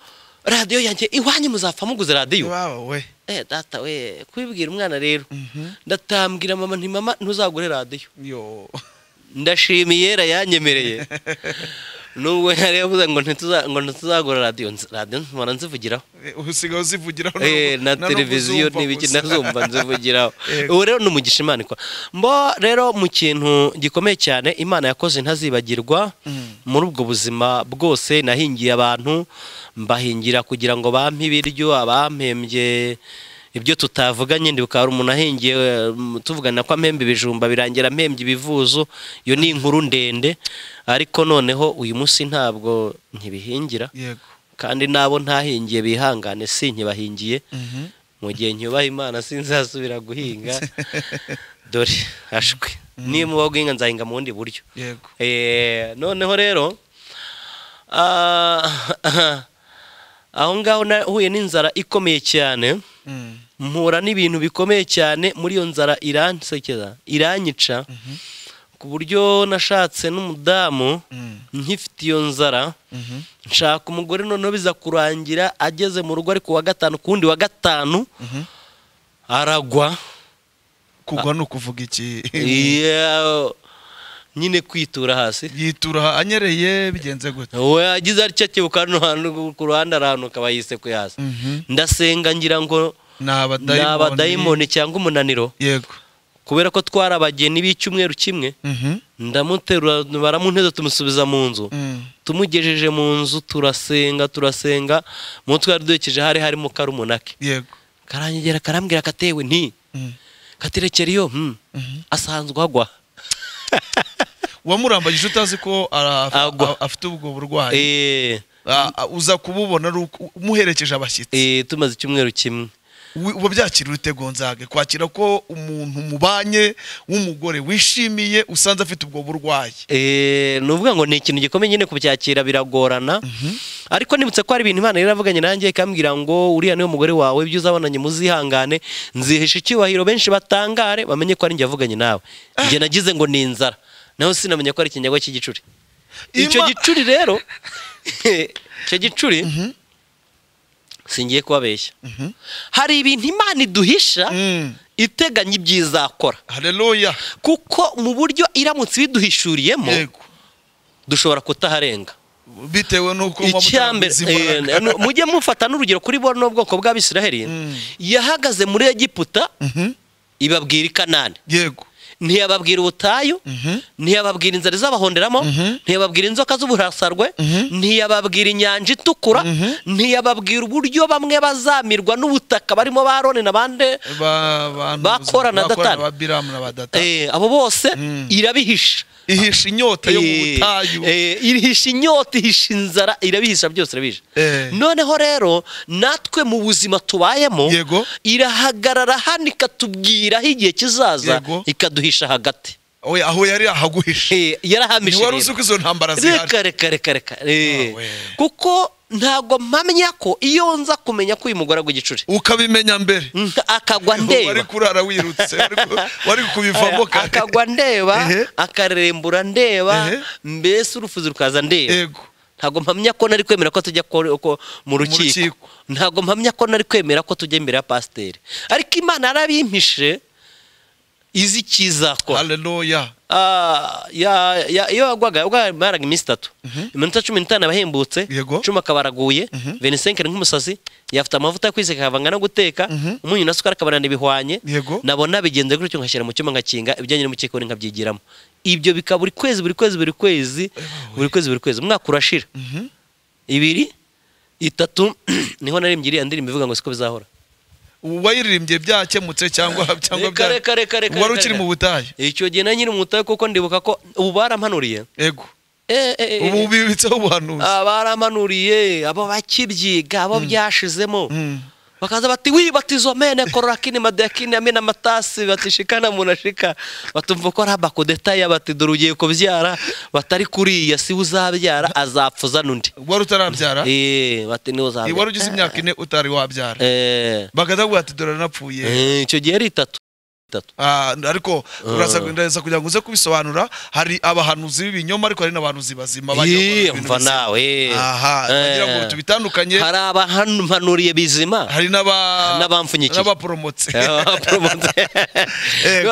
radiyo yanjye iwanyu muzapfa muguze radiyo iwawe we eh data we kubibwira umwana rero Mhm. ndatambwira mama nti mama ntuzagure radiyo yo ndashimiye yera yanyemereye nubwo yari yavuze ngo ntituza- ngo ntituzagura radiyo nzi- radiyo mpora nzivugiraho usigaye uzivugiraho Eh, na nubwo televiziyo uzumva n'ibiki gusa. nazumva nzivugiraho Yego. ubu rero ni umugisha imana ikora mbo rero mu kintu gikomeye cyane imana yakoze ntazibagirwa Mm. muri ubwo buzima bwose nahingiye abantu mbahingira kugira ngo bampe ibiryo abampembye ibyo tutavuganye ndibuka hari umuntu ahingiye eh, m- tuvugana ko ampembe ibijumba birangira ampembye ibivuzo iyo ni inkuru ndende ariko noneho uyu munsi ntabwo nkibihingira yego kandi n'abo ntahingiye bihangane si nkibahingiye Mhm. mu gihe nyubaha imana sinzasubira guhinga dore hashwe niba mubaho guhinga nzahinga mu bundi buryo yego Eh, noneho rero ah, aho ngaho nahuye n'inzara ikomeye cyane Mm. mpura n'ibintu bikomeye cyane muri iyo nzara iransekera iranyica ku buryo nashatse n'umudamu Mm. nkifite iyo nzara Mhm. nshaka umugore noneho biza kurangira ageze mu rugo ari ku wa gatanu ku wundi wa gatanu Mhm. aragwa kugwa ni ukuvuga iki Yeah, nyine kwitura hasi yitura anyereye bigenze gute uwo yagize atya cyebuka hano hantu ku ruhande ari ahantu akaba yisekuye hasi Mhm. ndasenga ngira ngo ni ni abadayimoni abadayimoni cyangwa umunaniro yego kubera ko twari abageni b'icyumweru kimwe Mhm. ndamuterura baramunteze tumusubiza mu nzu Mm. tumugejeje mu nzu turasenga turasenga mu twari duhekeje hari harimo karumunake yego karangegera karambwira katewe nti Mm. katerekera iyo hmm, Mhm. asanzwe agwa wamurambagije utazi ko ara- Agwa. a- afite ubwo burwayi Eh, A- a- uza kububona ari uko- umuherekeje abashyitsi eh, tumaze icyumweru kimwe Wi- uba byakira urute gonzage kwakira ko umuntu mubanye w'umugore wishimiye usanze afite ubwo burwayi Eh, ni ukuvuga ngo ni ikintu gikomeye nyine kubyakira biragorana ariko nibutse ko hari ibintu imana yari yaravuganye nanjye ikambwira ngo uriya niwe mugore wawe ibyo uzabonanye muzihangane nzihisha icyubahiro benshi batangare bamenye ko ari njye yavuganye nawe njye nagize ngo ni inzara naho sinamenye ko ari ikinyago cy'igicuri icyo Ima- gicuri rero icyo gicuri singiye kubabeshya hari ibintu imana iduhisha Mm. iteganya ibyizakora haleluya kuko mu buryo iramutse ibiduhishuriyemo yego dushobora kutaharenga bitewe n'uko muba icyambere mutarabizi imbaraga. mujye mufata n'urugero kuri bo n'ubwoko bw'abisiraheli Mm. yahagaze muri egiputa Mhm. ibabwira i kanani yego ntiyababwira ubutayu Mhm. ntiyababwira inzara izabahonderamo Mhm. ntiyababwira inzoka z'uburasarwe Mhm. ntiyababwira inyanja itukura Mhm. ntiyababwira uburyo bamwe bazamirwa n'ubutaka barimo ba Aroni n'abandi Ba- abantu- Bakora na Datani. ba biramu na ba datani eh, abo bose Mm. irabihisha ihisha inyota yo mu Eh, butayu eh, irihisha inyota ihisha inzara irabihisha byose irabihisha Eh. noneho rero natwe mu buzima tubayemo Yego. irahagarara hano ikatubwiraho igihe kizaza Yego. ikaduhisha hagati Oya, aho yari ahaguhishe Eh, ni yarahamishe wari rero. uzi ko izo ntambara zihari reka reka reka reka Eh, Awe. kuko ntabwo mpamya ko iyo nza kumenya ko uyu mugore agwa igicuri ukabimenya mbere Mm, akagwa wari ndeba kurara wirutse wari ku- wari kubivamo kare akagwa ndeba Ehe. akarembura ndeba Ehe. mbese urufuzi rukaza ndeba yego ntabwo mpamya ko nari kwemera ko tujya ko- ko- mu rukiko rukiko. ntabwo mpamya ko nari kwemera ko tujya imbere ya pasiteri ariko imana yarabimpishe izi ikizakora haleluya Ah, ya- ya- iyo yagwaga yagwaga baraga iminsi itatu iminota cumi n'itanu abahembutse Yego. cumi akaba araguye venisenkeri nk'umusazi yafite amavuta yo kwisiga akavanga no guteka umunyu na sukari akabarana ibihwanye Yego. nabona bigenze gutyo ngashyira mu cyuma ngakinga ibijyanye n'umukekoni nkabyigiramo ibyo bikaba buri kwezi buri kwezi buri kwezi buri kwezi buri kwezi umwaka urashira ibiri itatu niho narembye iriya ndirimbo ivuga ngo siko bizahora wayiririmbye byakemutse cyangwa cyangwa Reka, bya- reka, reka, reka, wari reka, ukiri reka. mu butayu icyo gihe na nyiri umutahe kuko ndibuka ko ubu barampanuriye yego Eh, eh, eh, eh. ubu bibitseho ubuhanuzi abaramanuriye abo bakibyiga abo byashizemo Mm. bakaza bati wibatizo mene kororakini madakini amena matasi batishikana munashika batumva ko raba kudetaya bati dore ugiye kubyara batari kuriya si uzabyara azapfuza n'undi wari utarabyara eh bati ni wari uzabyara ugize imyaka ine utari wabyara eh bagahita bavuga ati dore narapfuye eh, icyo gihe ari itatu itatu Ah, ariko uraza Ah. ndaza kugira ngo uze kubisobanura hari abahanuzi b'ibinyoma ariko hari n'abahanuzi bazima bajya bakora Ih, ibintu umva bizima. nawe eh. aha bagira ngo Eh. tubitandukanye hari abahanuriye bizima hari n'aba- N'abamfunyikiye. n'abaporomotse Eh.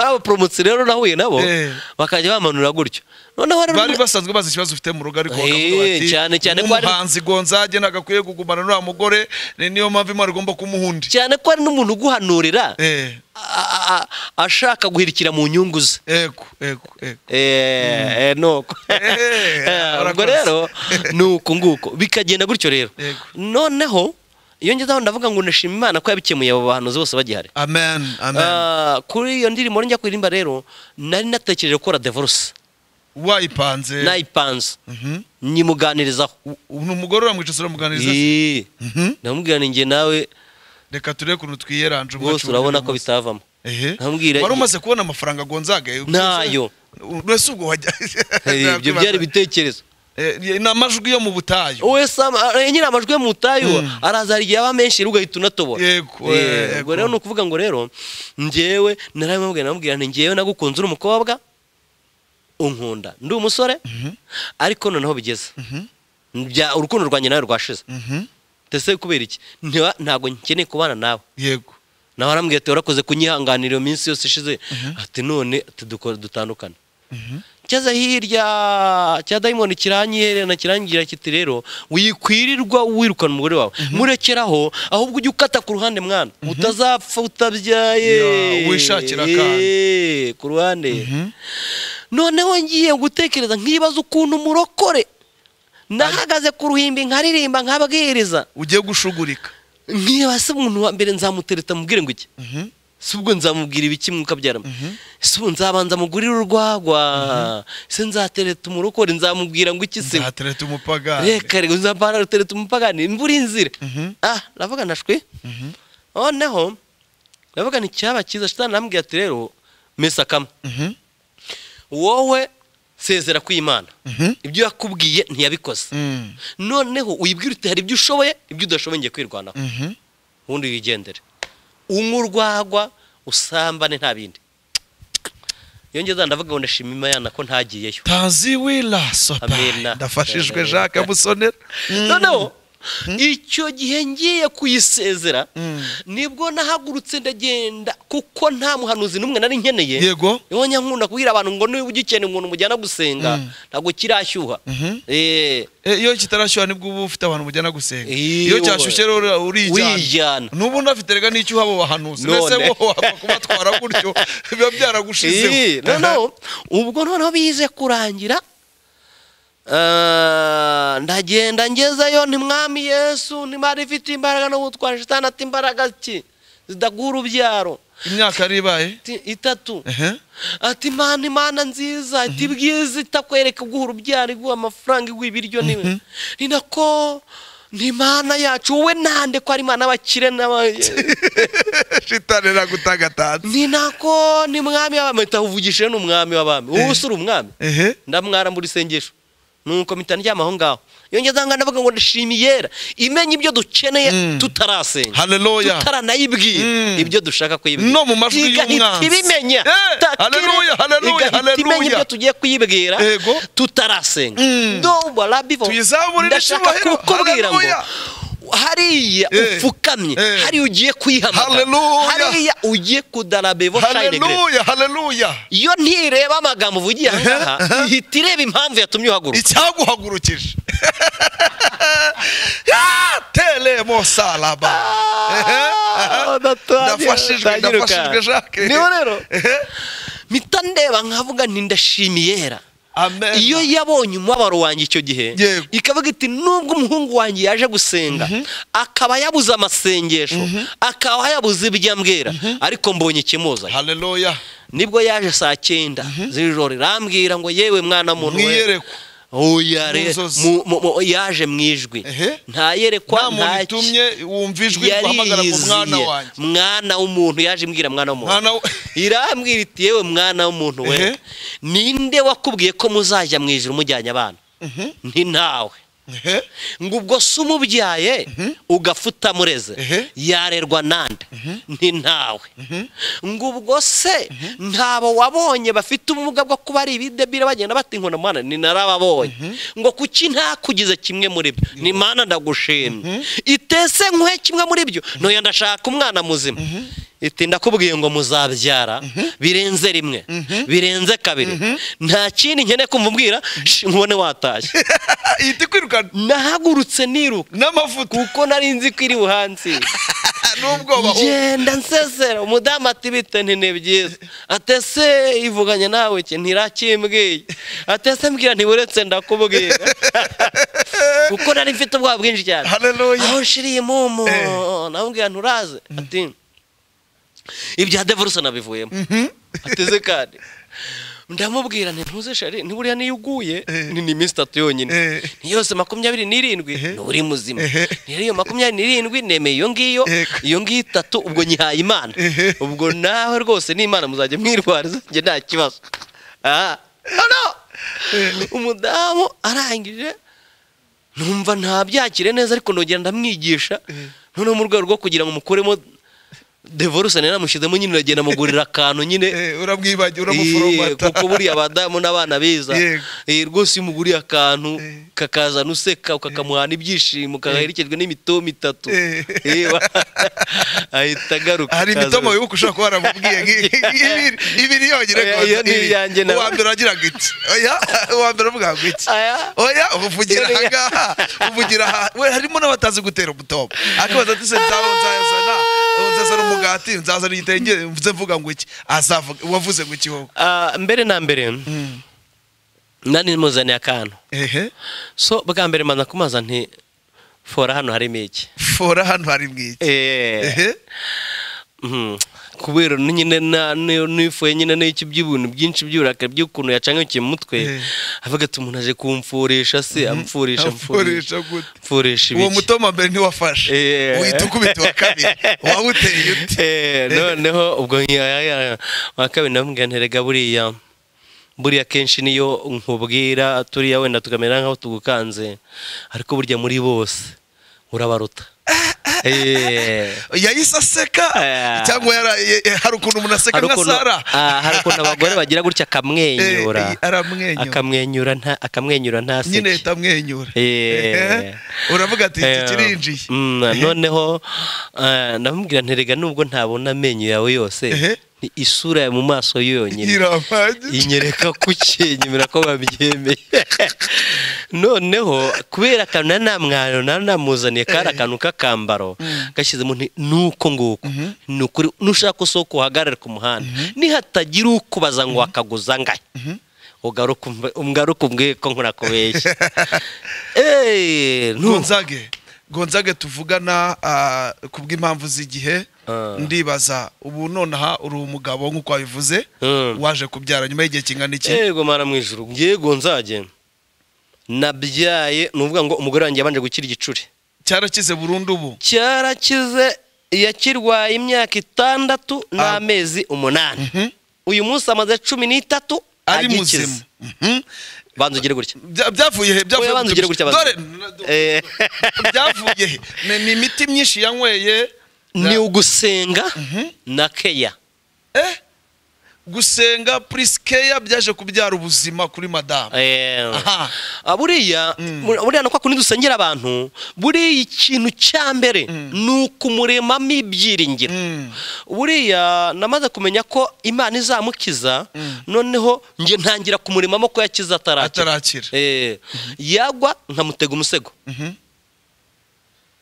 abaporomotsi rero nahuye nabo Eh. bakajya bamanura gutyo noneho rero bari basanzwe bazi ikibazo ufite mu rugo ariko Eh, bakavuga bati, cyane, cyane ko ari- nk'umuhanzi gonzage nagakwiye kugumana n'uriya mugore ni- niyo mpamvu imana igomba kumuha undi cyane ko hari n'umuntu uguhanurira Eh, a- a- a- ashaka guhirikira mu nyungu ze ego ego ego Eh, eh, nuko Eh, Eh, ubwo urakoze. rero ni uku nguko bikagenda gutyo rero Yego. noneho iyo ngezeho ndavuga ngo nashima imana ko yabikemuye abo bahanuzi bose bagihari amen amen Ah, kuri iyo ndirimbo njya kuririmba rero nari natekereje gukora devoruse wayipanze nayipanze Mhm. nyimuganirizaho U- ubu ni umugore uramwicaza uramuganiriza se? Yee. Mhm. ndamubwira ni njye nawe reka turebe ukuntu twiyeranje rwose urabona ko bitavamo ehe Ntambwira- wari umaze kubona amafaranga gonzage Ntayo. urese ubwo wajya Eh, ibyo byari ibitekerezo Eh, ni amajwi yo mu butayu wowe sam eh, nyiri amajwi yo mu butayu araza hari igihe aba menshi rero ugahita unatobora Yego, Eh, eh, ubwo yego. rero ni ukuvuga ngo rero njyewe narabimubwira namubwira nti njyewe nagukunze uri umukobwa unkunda ndi umusore ariko noneho bigeze Bya- urukundo rwanjye nawe rwashize Mhm. ndetse kubera iki Ntiba- ntabwo nkeneye kubana nawe yego nawe arambwira ati warakoze kunyihanganira iyo minsi yose ishize ati none ati dukora dutandukane cyeza hirya cya dayimoni kiranyihererana kirangira kiti rero wikwirirwa wirukana umugore wawe murekeraho ahubwo ujye ukata ku ruhande mwana utazapfa utabyaye Ya, wishakira akana. Eh, ku ruhande noneho ngiye gutekereza nkibaza ukuntu murokore nahagaze ku ruhimbi nkaririmba nkabwiriza ugiye gushugurika Nkiba ese umuntu wa mbere nzamutereta mubwire ngo iki Mhm. si ubwo nzamubwira ibiki mukabyaramo si ubu nzabanza mugurire urwagwa se nzatereta umurokore nzamubwira ngo iki se nzatereta umupagani reka reka nzapana rutereta umupagani imvura inzira ah ndavuga ndashwi noneho ndavuga nti cyaba cyiza shitani arambwira ati rero mesa kamwe Mhm. wowe sezera kw'imana Mhm. ibyo yakubwiye ntiyabikoze Mm. noneho uyibwire uti hari ibyo ushoboye ibyo udashoboye ngiye kwirwanaho Mhm. ubundi wigendere unywa urwagwa usambane nta bindi yongeza ndavuga ngo ndashima imana ko ntagiyeyo Tanzi wila sopa. Amina. Ndafashijwe Amen. Jacques Musonera. Mm. noneho icyo gihe ngiye kuyisezera Mm. nibwo nahagurutse ndagenda kuko nta muhanuzi n'umwe nari nkeneye Yego. niho nyankunda kubwira abantu ngo niba ugikeneye umuntu mujyana gusenga Mm. ntabwo kirashyuha Mhm. Eh, Eh, Iyo kitarashyuha nibwo uba ufite abantu mujyana gusenga. Iyo Iyo cyashyushye rero urijyana. wijyana Nubu ndafite rega n'icyo uhaba bahanuzi. None. Mbese wowe wapfa kubatwara gutyo biba Eh, byaragushizeho. noneho ubwo noneho bize kurangira Ah, ndagenda ngezeyo ntimwami yesu ntimari ifite imbaraga n'ubutwari shitani ati imbaraga ki zidaguha urubyaro Imyaka yari ibaye. Ati, itatu Ehe. ati imana imana nziza ati bwiza itakwereka guha urubyaro iguha amafaranga iguha ibiryo niwe ni nako ni imana yacu wowe nande ko ari imana y'abakire n'aba Shitani iragutagatana. ni nako ni mwami w'abami mpita uvugishije ni umwami w'abami wowe usura umwami Ehe. ndamwara mu isengesho nuko mpita ndyama aho ngaho yongeza ngo ndavuga ngo ndashimiyera imenya ibyo dukeneye Mm. tutarasenga Haleluya. tutaranayibwira Mm. ibyo dushaka kuyibwira No mu majwi Igahita y'umwanzi. ibimenya Eh, Takiri. haleluya, haleluya, Igahita imenya haleluya. ibyo tugiye kuyibwira Yego. tutarasenga Mm. ndumva rabivo Tuyizamurire ndashaka icyubahiro. kukubwira ngo Haleluya. hariya Eh, upfukamye eh. hariya ugiye kwihamagara Haleluya. hariya ugiye kudarabevo shayinegre Haleluya, haleluya. iyo ntireba amagambo uvugiye aha ngaha aha. ihita ireba impamvu yatumye uhaguruka icyaguhagurukije Ya, telemo salaba Ehe, aha. ndafashijwe ndafashijwe jacques niho rero Ehe, mpita ndeba nkavuga nti ndashimiyera amen iyo yabonye umubabaro wanjye icyo gihe Yego. ikavuga iti nubwo umuhungu wanjye yaje gusenga akaba yabuze amasengesho akaba yabuze ibyo ambwira ariko mbonye ikimuzanye haleluya nibwo yaje saa cyenda z'ijoro irambwira ngo yewe mwana muntu we." mwiyerekwa Oya re- Mu nzozi. mu- mu- mu- yaje mu ijwi Ehe. nta ntayerekwa muntu nta ki- itumye wumva ijwi guhamagara ku mwana yariyiziye wanjye mwana w'umuntu yaje imbwira mwana w'umuntu Mwana we- irambwira iti yewe mwana w'umuntu we Ehe. ninde wakubwiye ko muzajya mu ijoro mujyanye abana nti nawe Ehe, ngo ubwo se umubyaye ugapfa utamureze Ehe. yarerwa nande nti nawe ngo ubwo se ntabo wabonye bafite ubumuga bwo kuba ari ibidebire bagenda bata inkoni mwana ni narababonye ngo kuki ntakugize kimwe muri byo ni mana ndagushimye itese nkwe kimwe muri byo ntoya ndashaka umwana muzima iti ndakubwiye ngo muzabyara birenze rimwe birenze kabiri nta kindi nkeneye kumva umbwira "Shi, nkubone watashye ihita ikwirukana nahagurutse niruka n'amavuta kuko nari nzi ko iri buhansi n'ubwoba ngenda nsesera umudamu ati bite nti ni byiza atese ivuganye nawe iki ntirakimbwiye atese mbwira ntiburetse ndakubwira kuko nari mfite ubwoba bwinshi cyane Haleluya. aho nshiriye mumu Eh. namubwira nturaze ati ibya devurusa nabivuyemo ateze kandi ndamubwira nti ntuze shari ntiburiya niyo uguye Eh. ni ni iminsi itatu yonyine Eh. Ni yose makumyabiri n'irindwi Ehe. nturi muzima Ehe. rero iyo makumyabiri n'irindwi nemeye iyo ngiyo Yego. iyo ngiyo itatu ubwo nyihaye imana Ehe. ubwo nawe rwose n'imana muzajya mwirwariza njye nta kibazo aha no umudamu arangije numva ntabyakire neza ariko ndongera ndamwigisha noneho mu rwego rwo kugira ngo mukuremo devoruse nari namushyizemo nyine uragenda mugurira akantu nyine Eh, Iye, uramwibagiwe uramuforomata kuko buriya abadamu n'abana beza Yego. Eh, rwose iyo umuguriye akantu Eh. kakazana useka ukakamuhana ibyishimo ukaherekejwe n'imitomo itatu Eh. Eh, ba- ahita agaruka hari akaza- imitomo y'uko ushobora kuba waramubwiye nk'iyi- ibiri ibiri yonyine Oya, rwose, iyo ni ibiri. iyanjye nawe. uwa mbere wagira ngo iki oya uwa mbere uvuga ngo iki Aya. oya uvugira aha ngaha uvugira aha we harimo n'abatazi gutera umutomo akabaza ati se nzaba nzazana nzazana umugati nzazana igitenge mvuze mvuga ngo iki azavuga wavuze ngo iki wowe Ah, mbere na mbere nari muzaniye akantu ehe so bwa mbere maza kumaza nti fora hano harimo iki fora hano hari mwiki Eh, ehe mhm. kubera ni- nyine na- ni- nifuye nyine n'iki by'ibintu byinshi by'uburakari by'ukuntu yacangakiye mu mutwe Eh. avuga ati umuntu aje kumfurisha se amfurisha amfurisha amfurisha gute? amfurisha uwo ibiki mutomo mbere ntiwafashe Eh. uhita ukubita uwa kabiri wawuteye ute Eh, noneho ubwo nkiya- ya- ya- wa kabiri ndamubwira nti rega buriya buriya kenshi niyo nkubwira turiya wenda tukamera nk'aho tugukanze ariko burya muri bose urabaruta Eh, yahise aseka Eh. cyangwa yara- ye- hari ukuntu umuntu aseka hari nka ukuntu- sara ah, hari ukuntu abagore bagira gutya akamwenyura Eh, eh, aramwenyura. akamwenyura nta- akamwenyura nyine ntaseke itamwenyura Eh. uravuga ati iki Eh, kirinjiye mm, noneho eh, ndamubwira nterega nubwo ntabona amenyo yawe yose Ehe. ni isura ya mu maso yonyine iramagije inyereka ko ukinyemera ko babyemeye noneho kubera akantu nari namwaro nari namuzaniye kari akantu k'akambaro gashyizemo nti nuko nguko ni ukuri nushaka usoko uhagarare ku muhanda nihatagira ukubaza ngo wakaguza ngahe ugaruke umve- umgaruke umbwiye ko nkurakubeshya eee ntuzi gonzage gonzage tuvugana ah, ku bw'impamvu z'igihe Ah. ndibaza ubu nonaha uri umugabo nk'uko wabivuze Mm. waje kubyara nyuma y'igihe kingana iki yego mara mu ijuru yego nzajye nabyaye ni ukuvuga ngo umugore wanjye yabanje gukira igicuri cyarakize burundu ubu cyarakize yakirwaye imyaka itandatu n'amezi umunani Mhm. uyu munsi amaze cumi n'itatu ari agikize. muzima Mhm. banza ugire gutya Bya- byavuye he Oya, banza ugire gutya banza. dore Eh. byavuye he Ni- ni imiti myinshi yanyweye ni ugusenga na keya Eh, gusenga prisikeya byaje kubyara ubuzima kuri madamu Eh. Aha. Ah, buriya buriya ni uko kundi dusengera abantu buriya ikintu cya mbere ni ukumuremamo ibyiringiro Mm. buriya namaze kumenya ko imana izamukiza noneho njye ntangira kumuremamo ko yakiza atarakira atarakira Eh, yagwa nkamutega umusego Mhm.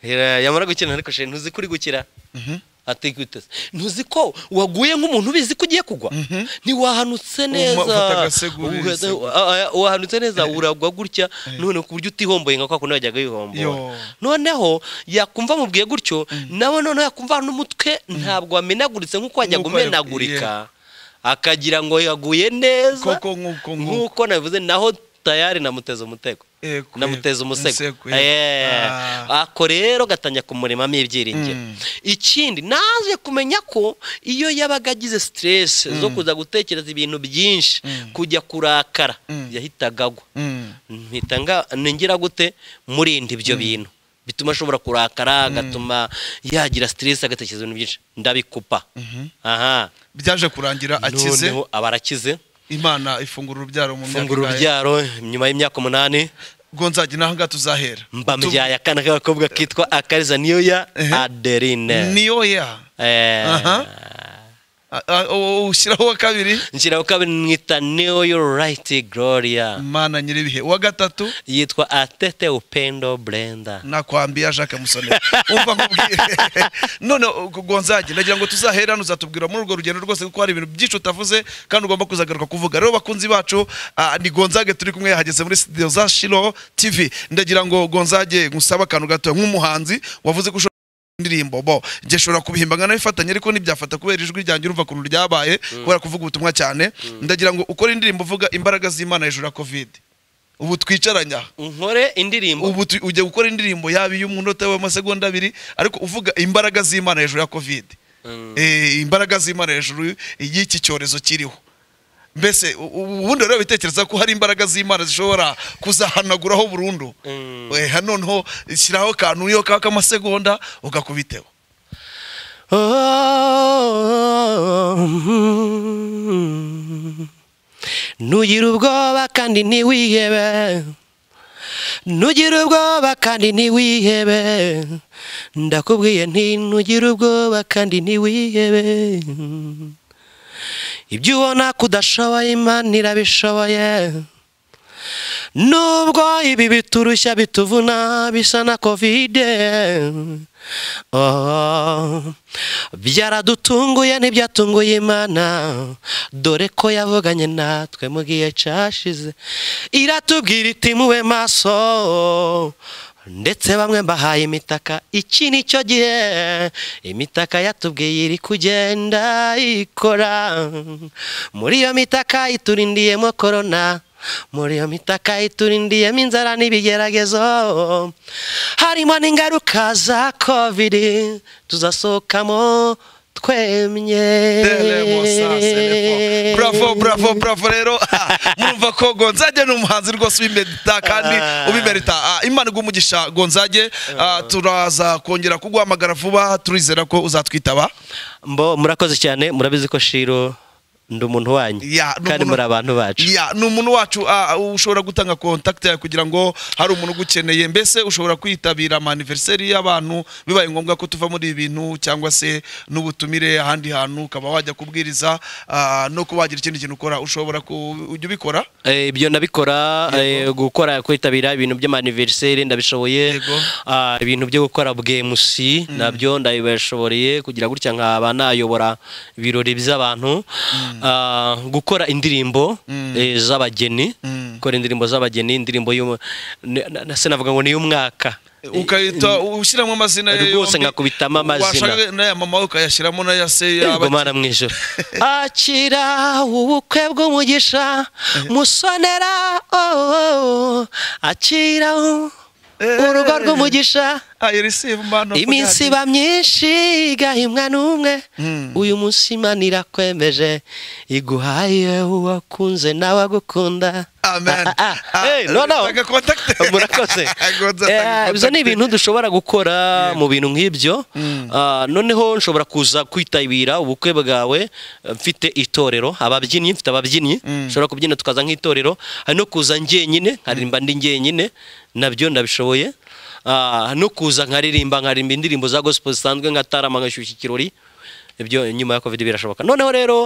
Hera, yamara gukina ariko sheri ntuzi ko uri gukira Mhm. atiguteze ntuzi ko waguye nk'umuntu ubizi ko ugiye kugwa Mhm. ntiwahanutse neza ufata agasego Uheze- urihisemo. Ah, ah, wahanutse neza uragwa gutya none ku buryo utihomboye nka kwa kundi wajyaga Yo. wihomboye noneho yakumva mubwiye gutyo nawe noneho yakumva n'umutwe ntabwo wamenaguritse nk'uko wajyaga Nk'uko yab- umenagurika akagira ngo yaguye neza Koko nk'uko nk'uko nk'uko nabivuze naho tayari namuteze umutego Eh, kwe- namuteze umusego umusego, eh. Eh, Ah. ako rero gatangira kumurimamo ibyiringiro Mm. ikindi naje kumenya ko iyo yabaga agize stress zo kuza gutekereza ibintu byinshi kujya kurakara Mm. yahitaga agwa Mm. mpita nga- ningira gute murinda ibyo bintu bituma ashobora kurakara agatuma yagira stress agatekereza ibintu byinshi ndabikupa aha byaje kurangira akize noneho aba arakize imana ifungura urubyaro mu myaka fungura ingahe? urubyaro nyuma y'imyaka umunani gonzage naho ngaha tuzahera mba mbyaye akana k'agakobwa kitwa akariza niyo ya Ehe. aderine niyo ya Aha. A- a- o- o- ushyiraho uwa kabiri nshyiraho kabiri mwita niyo yo rayiti gloria imana nyir'ibihe uwa gatatu yitwa atete upendo brenda nakwambiya jacques musone umva nkubwire none gonzage nagira ngo tuzahera hano uzatubwira muri urwo rugendo rwose kuko hari ibintu byinshi utavuze kandi ugomba kuzagaruka kuvuga rero bakunzi bacu ah, ni gonzage turi kumwe yahageze muri studio za shiro tv ndagira ngo gonzage ngusaba akantu gato nk'umuhanzi wavuze ko ushobora indirimbo bo njye nshobora kubihimba nkana bifatanye ariko ntibyafata kubera ijwi ryanjye urumva ukuntu ryabaye kubera kuvuga ubutumwa cyane ndagira ngo ukore indirimbo uvuga imbaraga z'imana hejuru ya kovide ubu twicaranye aha nkore indirimbo ubu tu- ujya gukora indirimbo yaba iy'umunota w'amasegonda abiri ariko uvuga imbaraga z'imana hejuru ya kovide Eh, imbaraga z'imana hejuru y'iki cyorezo kiriho mbese u- u- ubundi rero bitekereza ko hari imbaraga z'imana zishobora kuzahanaguraho burundu Mm. Eh, ha- noneho shyiraho akantu iyo kaba k'amasegonda ugakubiteho ntugira ubwoba kandi ntiwihebe ntugira ubwoba kandi ntiwihebe ndakubwiye nti ntugira ubwoba kandi ntiwihebe ibyo ubona ko udashoboye imana irabishoboye nubwo ibi biturushya bituvuna bisa na kovide Oh, byaradutunguye ntibyatunguye imana dore ko yavuganye natwe mu gihe cyashize iratubwira iti mube maso ndetse bamwe mbahaye imitaka iki ni cyo gihe imitaka yatubwiye iri kugenda ikora muri iyo mitaka iturindiyemo korona muri iyo mitaka iturindiyemo inzara n'ibigeragezo harimo n'ingaruka za kovidi tuzasohokamo twemye bravo bravo bravo rero ah, murumva ko gonzage ni umuhanzi rwose ubimerita kandi Ah. ubimerita Ah, imana iguha umugisha gonzage Ah, turaza kongera kuguhamagara vuba turizera ko uzatwitaba mbo murakoze cyane murabizi ko shiro ndi umuntu wanyu Ya, ni kandi umuntu- muri abantu bacu Ya, ni umuntu wacu ah, ushobora gutanga contact yawe kugira ngo hari umuntu ugukeneye mbese ushobora kwitabira amaniveriseri y'abantu bibaye ngombwa ko tuva muri ibi bintu cyangwa se n'ubutumire ahandi hantu ukaba wajya kubwiriza ah, no kuba wagira ikindi kintu ukora ushobora ku- ujya ubikora Eh, ibyo ndabikora eh, gukora kwitabira ibintu by'amaniveriseri ndabishoboye Yego. Ah, ibintu byo gukora bwemusi nabyo ndabibashoboreye kugira gutya nkaba nayobora ibirori by'abantu Ah, gukora indirimbo eh, z'abageni Mm. gukora indirimbo z'abageni indirimbo y'umu- n- n- n- se navuga ngo ni iy'umwaka ukahita ushyiramo amazina ye Rwose yombi. nkakubitamo amazina. washaka n'aya mama we ukayashyiramo n'aya se yaba- Igomana mu ijoro akira ubukwe bw'umugisha musonera oh, akira u- Eh. urugo rw'umugisha Ah, you receive man of iminsi God. iba myinshi igahimwa n'umwe Mm. uyu munsi imana irakwemeje iguhaye uwakunze nawe agukunda Amen. Ah, ah, ah. Ah, Hey, no, no. tanga contact. murakoze Gonza, Eh, tanga ibyo ni contact. ibintu dushobora gukora mu bintu nk'ibyo Ah, noneho nshobora kuza kwitabira ubukwe bwawe eh, mfite itorero ababyinnyi mfite ababyinnyi nshobora kubyina tukaza nk'itorero hari no kuza njyenyine nkaririmba ndi njyenyine nabyo ndabishoboye Ah, no kuza nkaririmba nkaririmba indirimbo za gospel zisanzwe nka tarama ngashyushya ikirori ibyo nyuma ya covid birashoboka noneho rero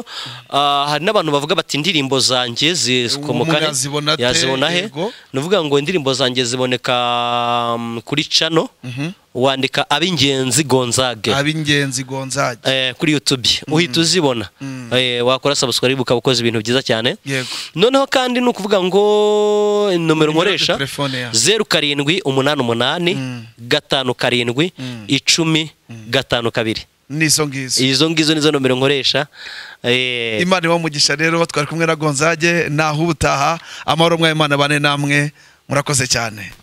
ah, hari n'abantu bavuga bati indirimbo zanjye zikomoka Umuntu yazibona te, yazibona he yego. ni ukuvuga ngo indirimbo zanjye ziboneka mm, kuri cano wandika ab'ingenzi gonzage ab'ingenzi gonzage eh, kuri youtube uhita uzibona Eh, wakora subscribe ukaba ukoze ibintu byiza cyane yego noneho kandi ni ukuvuga ngo nomero nkoresha telefone ya zeru karindwi umunani umunani gatanu karindwi icumi gatanu kabiri nizo ngizo izo ngizo nizo nomero nkoresha Eh, imana iba umugisha rero twari kumwe na gonzage naho ubutaha amahoro mwayo imana bane namwe murakoze cyane